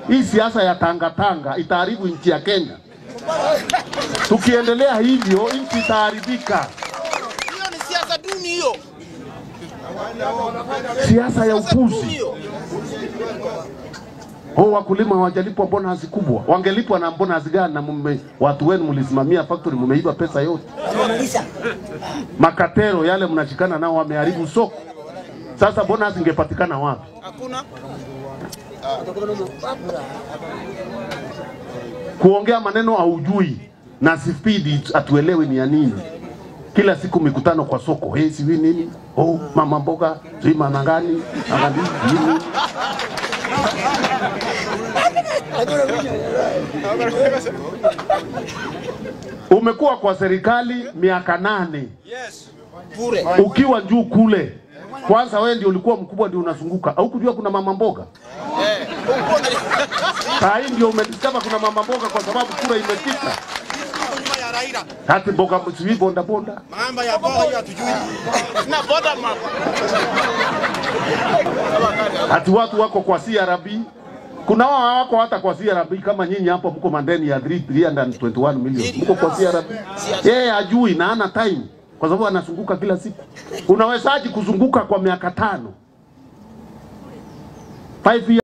Hii siasa ya tangatanga itaharibu nchi ya Kenya. Tukiendelea hivyo, nchi itaharibika. Hiyo ni siasa duni hiyo. Siasa ya Siasa duni upuzi. hiyo. Oh, wakulima hawajalipwa bonus kubwa. Wangelipwa na bonus gani? Na mume, watu wenu mlisimamia factory, mmeiba pesa yote. Makatero yale mnashikana nao wameharibu soko. Sasa bonus ingepatikana wapi? Hakuna. Kuongea maneno haujui na spidi atuelewi ni ya nini. Kila siku mikutano kwa soko, hey, siwi nini? Oh, mama mboga, sijui mama gani, mama nini? Umekuwa kwa serikali miaka nane Yes. Bure. ukiwa juu kule. Kwanza wewe ndio ulikuwa mkubwa, ndio unazunguka. Haukujua kuna mama mboga? Eh. Saa hii ndio umediscover kuna mama mboga kwa sababu kura imefika. Nyuma ya Raila. Hati mboga sijui bonda bonda. Mambo ya boga hiyo hatujui. Na boda mama. Hati watu wako kwa CRB. Kuna wao hawako hata kwa CRB kama nyinyi hapo mko mandeni ya 3 321 million. Mko kwa CRB. Yeye hajui na hana time kwa sababu anazunguka kila siku. Unawezaje kuzunguka kwa miaka tano? 5 years